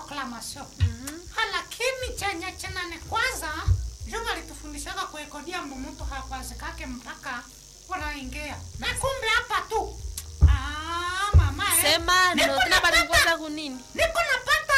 proclamation lakini chenye chenane kwanza juma litufundishaga kuekodia mtu hakwazikake mpaka unaingia na kumbe hapa tu ah, mama eh. sema Niko no tena napata- balikukosa kunini niko napata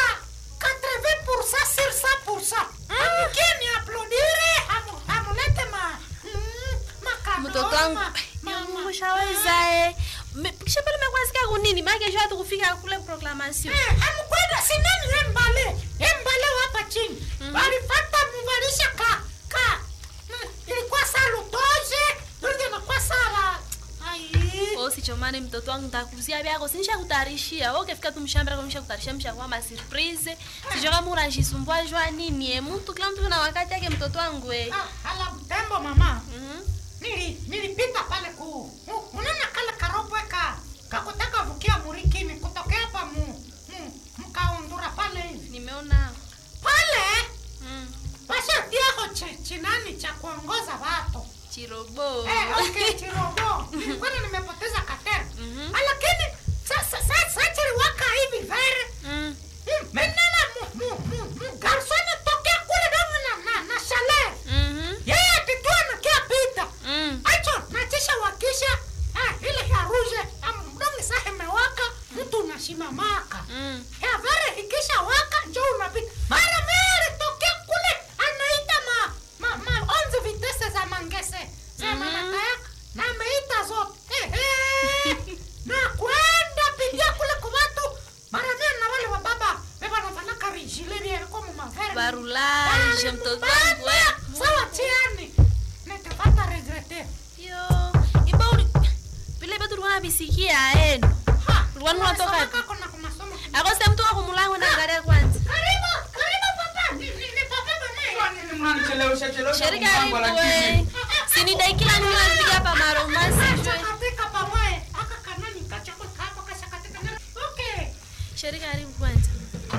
80% sur 100% amkeni aplodire hamu- hamulete ma mm, makado, mtoto wangu ma- ma- ma- mushaweza eh Me- kisha pale mekwazika kunini maana kesho hata kufika kule proclamation Eh, amukwenda sinani embale embale hapa chini walifata muvalisha ka ka mm, ilikuwa salutoje ndio nakuwa sala ai usichomane mtoto wangu ntakuzia byako sinisha kutarishia wewe ukifika tu mshamba kwa msha kutarisha msha kwa ma surprise sijua kama unajisumbua jua nini eh mtu kila mtu na wakati yake mtoto wangu eh ah, hala mtembo mama Mhm. nili nilipita pale ku u- unaona kale karopwe ka kakutaka vukia murikini kutokea hapa mu, mu mkaundura pale hivi nimeona pale mm. washatiako chi- chinani cha kuongoza watu chirobo Eh, okay, Chirobo. Nilikuwa nimepoteza katera. Mhm. Lakini sasa sasa chiliwaka hivi vere. mm. Mm, Menena mu mu mu mu garsoni tokea kule domo na na na chalet. Mhm. Yeye atitua na kia pita. Mm. Acho nachisha wakisha. Ah, ile ya ruje. Mdomi sahe mewaka. Mtu unashimamaka. Mm. Ya vere ikisha waka njo unapita. Mara mere tokea kule anaita ma ma ma onze vitese za mangese. Za Mhm. mama kayaka na ameita zote. Eh, eh. na kwenda pigia kule kwa watu. Mara mere na wale wa baba beba na fanaka rijile ni kwa mavere. barulage mtoto wangu eh. Sawa tiani. Nitapata regrete. yo iba uli vile betu ulikuwa nabisikia enu Ha. Ulikuwa unatoka unasomaka kuna kwa masomo. akose mtu wa kumulango na angalia kwanza Karibu, karibu papa. Ni ni ni papa mama. Nini mnanichelewesha chelewesha Sheri kumpango, karibu lakini we. Sini daikila nini unapiga hapa maromasi jwe. Katika pamoja. Aka kanani kachako kapo kasha katika nani. Okay. Sheri karibu kwanza.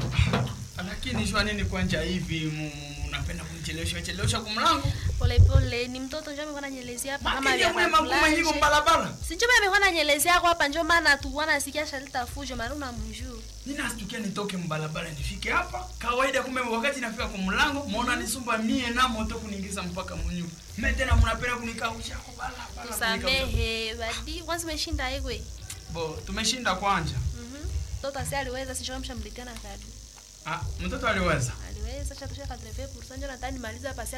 lakini shwa nini kwanja hivi mu- mu- unapenda kunichelewesha chelewesha kumlango Pole pole ni mtoto njoo amekuwa ananyelezea hapa kama makini vya mwe magumu hiko marulage. mbalabala Sinjo amekuwa ananyelezea hapo hapa njoo maana tu wana sikia shalita fujo maana unamjua. ninastukia nitoke mbalabala nifike hapa kawaida kumbe wakati nafika kumlango muona nisumba mie na moto kuniingiza mpaka munyumba me tena mnapenda kunikausha kwa balabala kunikausha. Tusamehe badi kwanza umeshinda yegwe. bo tumeshinda kwanja Mhm. Mtoto asi aliweza sinjo mshamletea na kadi. ah, mtoto aliweza Aliweza cha tusha 80% njoo nataka nimalize hapa si